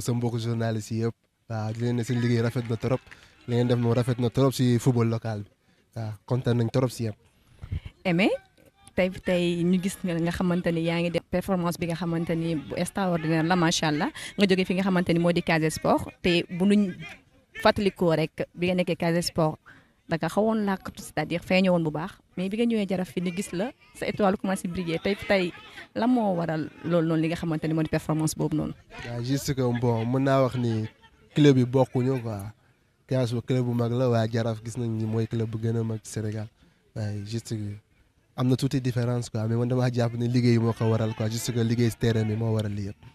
sa mbokku journaliste yi yëpp waaw di leen ne seen liggéey rafet na trop li ngeen def moom rafet na trop si football local bi waaw kontaan nañ trop si yéen. Aimé tey tey ñu gis nga xamante ni yaa ngi def performance bi nga xamante ni bu extraordinaire la macha allah nga jógee fi nga xamante ni moo di Casa Sport te bu nuñ fàttalikoo rek bi nga nekkee Casa Sport da nga xawoon làkkatu c'est-à-dire feeñoo woon bu baax mais bi nga ñëwee jaraf fi ni gis la sa étoile commencé briller tey tey la moo waral loolu noonu li nga xamante ni moo di performance boobu noonu. waaw juste que bon mën naa wax ni club yi bokkuñu quoi Casa Sport club bu mag la waaye jaraaf gis nañ ni mooy club bu gën a mag Sénégal waaye juste que am na tuuti différence quoi mais man damaa jàpp ne liggéey moo ko waral quoi juste que liggéey si terrain bi moo waral lii yëpp.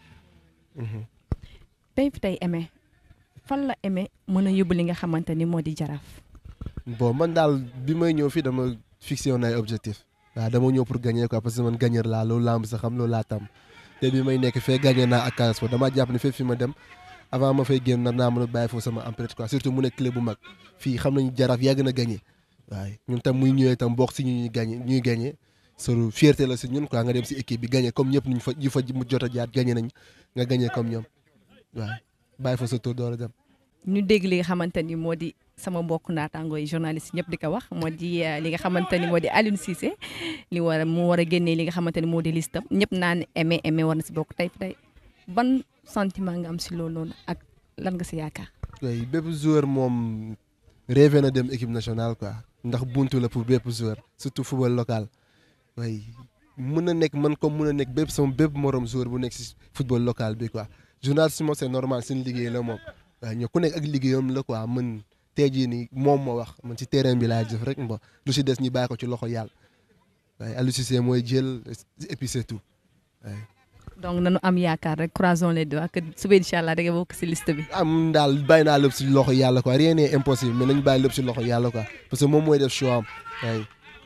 tey tey Aimé fan la Aimé mën a yóbbu li nga xamante ni moo di jaraaf. bon man daal bi may ñëw fii dama fixé woon ay objectif waaw dama ñëw pour gagner quoi parce que man gagneur laa loolu laa am sa xam loolu laa tam te bi may nekk fee gagné naa ak Casa Sport damaa jàpp ne fépp fi ma dem avant ma fay génn nar naa mën a bàyyi foofu sama empreinte quoi surtout mu nekk club bu mag fii xam nañu jaraaf yàgg na gagné waaye ñun tam muy ñëwee tam bokk si ñu ñuy gagné ñuy gagné sur fierté la si ñun quoi nga dem si équipe bi gagné comme ñëpp ñu fa ñu fa jot a jaar gagné nañ nga gagné comme ñoom waaw bàyyi fa sa tour door a dem. ñu dégg li nga xamante ni moo di sama mbokk naataangoo yi journaliste ñëpp di ko wax moo di li nga xamante ni moo di Aliou Cissé li war a mu war a génnee li nga xamante ni moo di listam ñëpp naan Aimé Aimé war na si bokk tey tey ban sentiment nga am si loolu noonu ak lan nga si yaakaar. oui bépp joueur moom rêvé na dem équipe nationale quoi ndax buntu la pour bépp joueur surtout football local oui mën na nekk man comme mën na nekk bépp sama bépp morom joueur bu nekk si football local bi quoi journaliste moom c'est normal seen liggéey la moom waaye ñoo ku nekk ak liggéeyam la quoi mën tey jii nii moom moo wax man ci terrain bi laay jëf rek mba lu si des ñi bàyyi ko ci loxo yàlla waaye Aliou Cissé mooy jël et puis c'est tout waaye. donc nañu am yaakaar rek croisons les doigts que suba incha allah da nga bokk si liste bi. am daal bàyyi naa lépp si loxo yàlla quoi rien n'est impossible mais nañu bàyyi lépp si loxo yàlla quoi parce que moom mooy def choix am waaye.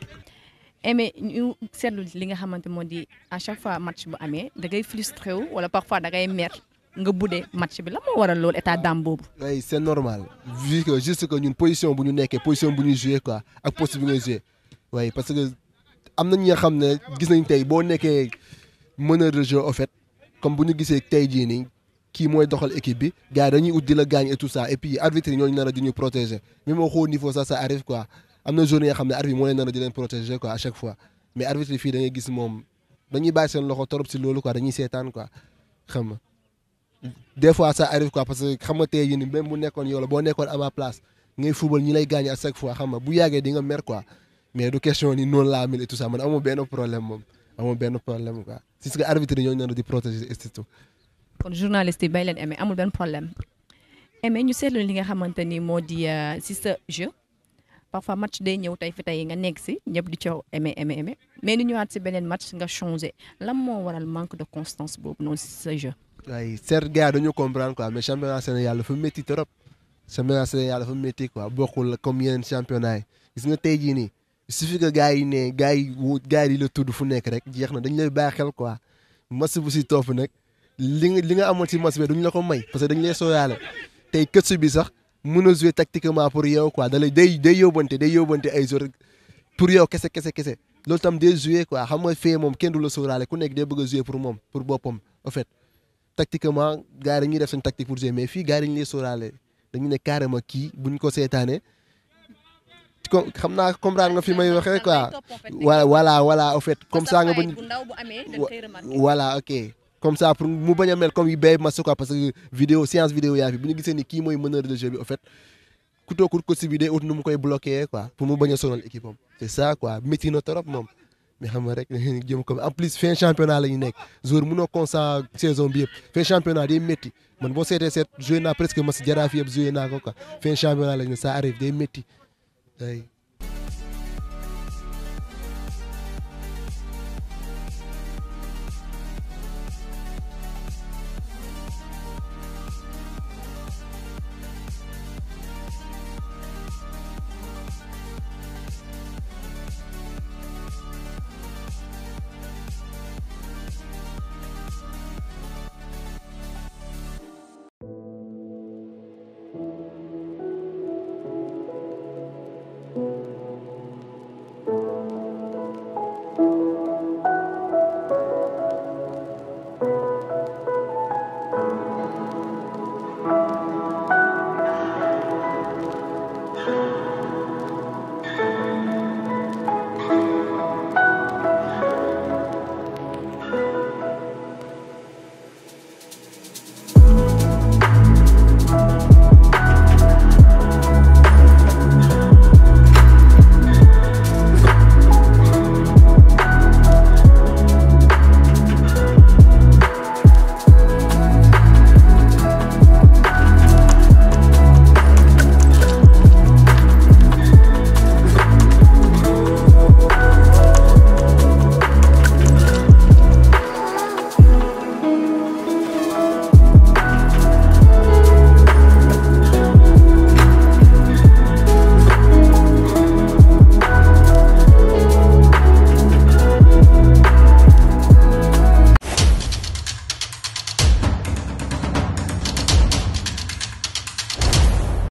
Aimé ñu seetlu li nga xamante moo di à chaque fois match bu amee da ngay frustré wu wala parfois da ngay mer nga buddee match bi la moo waral loolu état d'âme boobu. oui c'est normal vu que juste que ñun position bu ñu nekkee position bu ñuy joué quoi ak poste bi ngay joué oui parce que am na ñi nga xam ne gis nañ tey boo nekkee meneur de jeu au fait comme bu ñu gisee tey jii nii kii mooy doxal équipe bi gars yi dañuy ut di la gaañ et tout ça et puis arbitre yi ñooñu nar a di ñu protéger même au haut niveau ça ça arrive quoi am na journée yoo xam ne arbitre moo leen nar a di leen protéger quoi à chaque fois mais arbitre yi fii da ngay gis moom dañuy bàyyi seen loxo trop si loolu quoi dañuy seetaan quoi xam nga des fois ça arrive quoi parce que xam nga tey jii nii même bu nekkoon yow la boo nekkoon à ma place ngay football ñi lay gaañ à chaque fois xam nga bu yàggee di nga mer quoi mais du question ni noonu laa mel et tout ça man amoo benn problème moom amoo benn problème quoi si ce que arbitre yi ñooñu nar a di protéger et tout. kon journaliste yi bay leen Aimé amul benn problème Aimé ñu seetlu li nga xamante ni moo di si sa jeu parfois match day ñëw tey fi tey nga nekk si ñëpp di coow Aimé Aimé Aimé mais ni ñëwaat si beneen match nga changé lan moo waral manque de constance boobu noonu si sa jeu. waaye certes gars dañu comprendre quoi mais championnat Sénégal dafa métti trop championnat Sénégal dafa métti quoi bokkul comme yeneen championnat yi gis nga tey jii nii il suffit que gars yi ne gars yi wu gars yi la tudd fu nekk rek jeex na dañ lay bàyyi xel quoi match bu si topp nag li nga li nga amoon si match bi duñ la ko may parce que dañ lay sooyaale tey këtsu bi sax mën a jouer tactiquement pour yow quoi da lay day day yóbbante day yóbbante ay joueurs pour yow kese kese kese loolu tam day jouer quoi xam nga fee moom kenn du la sóoraale ku nekk day bëgg a jouer pour moom pour boppam en fait tactiquement gars yi dañuy def seen tactique pour jouer mais fii gars yi dañu lay sóoraale dañu ne carrément kii buñ ko seetaanee comme xam naa comprendre nga fi may waxee quoi voilà voilà voilà en fait comme ça nga bañ voilà ok comme ça pour mu bañ a mel comme yu béy match quoi parce que vidéo séance vidéo yaa fi bu ñu gisee ni kii mooy meneur de jeu bi en fait ku toog ko si bi day ut nu mu koy bloqué quoi pour mu bañ a sonal équipe am c'est ça quoi métti na trop moom mais xam nga rek jëm comme en plus fin championnat la ñu nekk joueur mënoo constant saison bi yëpp fin championnat day métti man boo seetee seet joué naa presque match jaraaf yëpp joué naa ko quoi fin championnat la ñu ça arrive day métti ay